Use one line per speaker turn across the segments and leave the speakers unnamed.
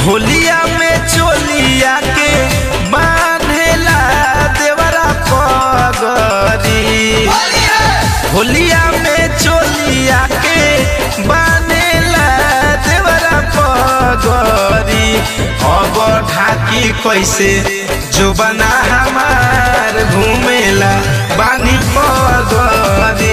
होलिया में चोलिया के बांधेला देवरा पगरी होलिया में चोलिया के बांधेला देवरा पगरी अब ढाकी कैसे जो बना हमार घूमेला बानी पगरी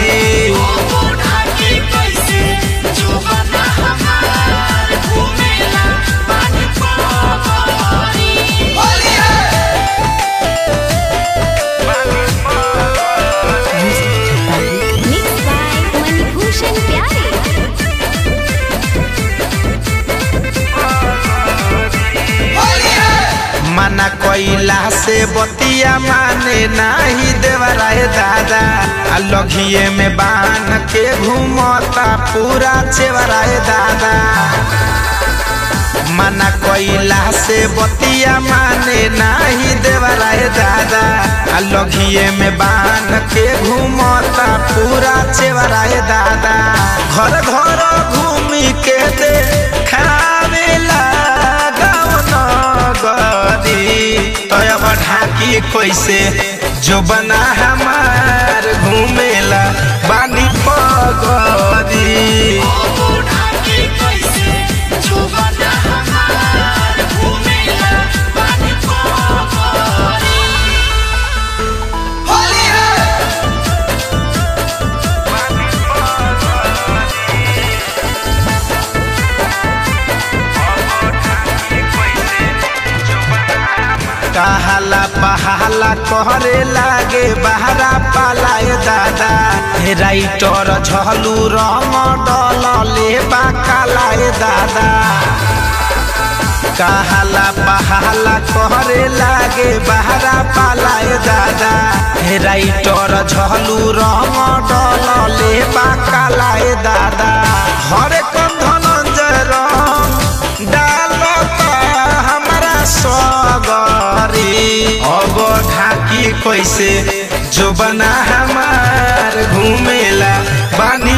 Mixed by Manibhushan Pyare.
मना कोइला से बतिया माने नाही देवराय दादा आ लघिए में बान के घूमता पूरा चेवराय दादा मना कोइला से बतिया माने नाही देवराय दादा आ लघिए में बान के घूमता पूरा चेवराय दादा घर घर घूमी के दे खावेला गाँव नगरी तब ढाकी कैसे जो बना हमार घूमेला बानी पगरी कहाला पहाला कहरे लागे बहरा पालाए दादा हे राइटर झलू रंग डलले बाकालाए दादा कहाला पहाला कहरे लागे बहरा पालाए दादा हे राइटर झलू रंग डलले बाकालाए दादा हरे कंधनंजय रंग डालता हमारा सगरी अब ढाकी कैसे जो बना हमार घूमेला बानी